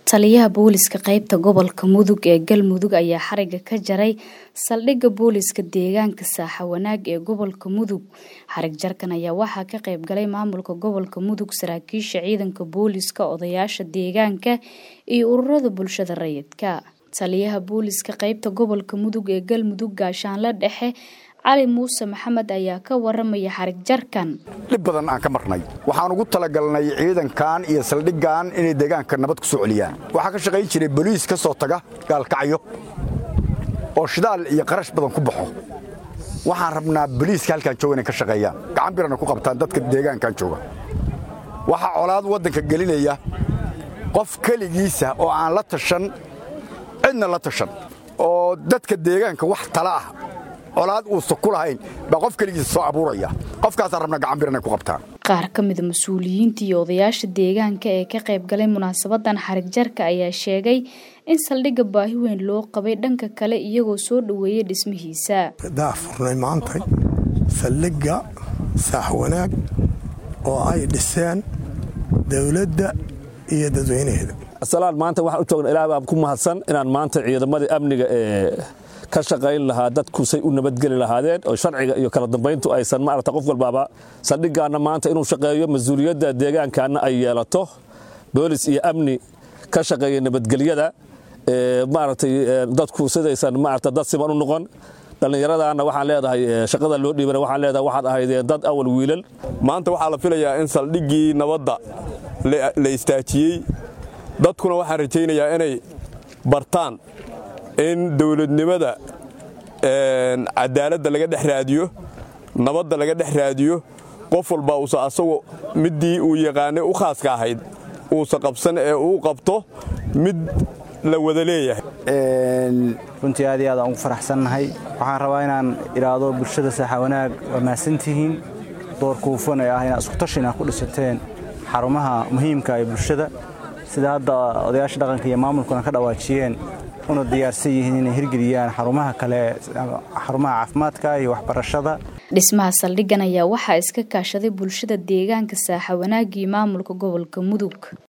taliyaha booliska qaybta gobolka mudug ee galmudug ayaa xariga ka jaray saldhigga booliska deegaanka saaxa wanaag ee gobolka mudug xarig jarkan ayaa waxaa ka qayb galay maamulka gobolka mudug saraakiisha ciidanka booliska odayaasha deegaanka iyo ururada bulshada rayidka taliyaha booliska qaybta gobolka mudug ee galmudug gaashaanle dhexe cali muuse maxamed ayaa ka waramaya xarig jarkan dhib badan aan ka marnay waxaan ugu talagalnay ciidankan iyo saldhiggan inay deegaanka nabad ku soo celiyaan waxaa ka shaqayn jiray boliis ka soo taga gaalkacyo oo shidaal iyo qarash badan ku baxo waxaan rabnaa boliiska halkaan jooga inay ka shaqeeyaan gacan birana ku qabtaan dadka deegaankan jooga waxaa colaad waddanka gelinaya qof keligiisa oo aan la tashan cidna la tashan oo dadka deegaanka wax tala ah colaad uusa ku lahayn baa qof keligiisa soo abuuraya qofkaasaan rabna gacan bir inay ku qabtaan qaar ka mida mas-uuliyiinta iyo odayaasha deegaanka ee ka qayb galay munaasabadan xarig jarka ayaa sheegay in saldhigga baahi weyn loo qabay dhanka kale iyagoo soo dhoweeyay dhismihiisa daafurnay maantay saldhigga saax wanaag oo ay dhiseen dowladda iyo dadweynaheeda asalaan maanta waxaan u joogna ilaah baan ku mahadsan inaan maanta ciidamadii amniga ee ka shaqayn lahaa dadku say u nabadgeli lahaadeen oo sharciga iyo kala dambayntu aysan maarata qof walbaaba saldhiggaanna maanta inuu shaqeeyo mas-uuliyadda deegaankaana ay yeelato boolis iyo amni ka shaqeeya nabadgelyada maaragtay dadku sidaysan maarata dad siman u noqon dhallinyaradaana waxaan leedahay shaqada loo dhiibana waxaan leedahay waxaad ahaydeen dad awal wiilal maanta waxaa la filayaa in saldhiggii nabadda la istaajiyey dadkuna waxaan rajaynayaa inay bartaan in dowladnimada cadaaladda laga dhex raadiyo nabadda laga dhex raadiyo qof walba uusa asagoo middii uu yaqaanay u khaaska ahayd uusa qabsan ee uu qabto mid la wada leeyahay runtii aad iyo aad aan ugu faraxsannahay waxaan rabaa inaan idhaahdo bulshada saaxa wanaag waa mahadsantihiin door kuufan ee ah inaad iskutashi inaad ku dhisateen xarumaha muhiimka ee bulshada sida hadda odayaasha dhaqanka iyo maamulkuna ka dhawaajiyeen una diyaarsan yihiin inay hirgeliyaan xarumaha kale xarumaha caafimaadka iyo waxbarashada dhismaha saldhiggan ayaa waxaa iska kaashaday bulshada deegaanka saaxa wanaagii maamulka gobolka mudug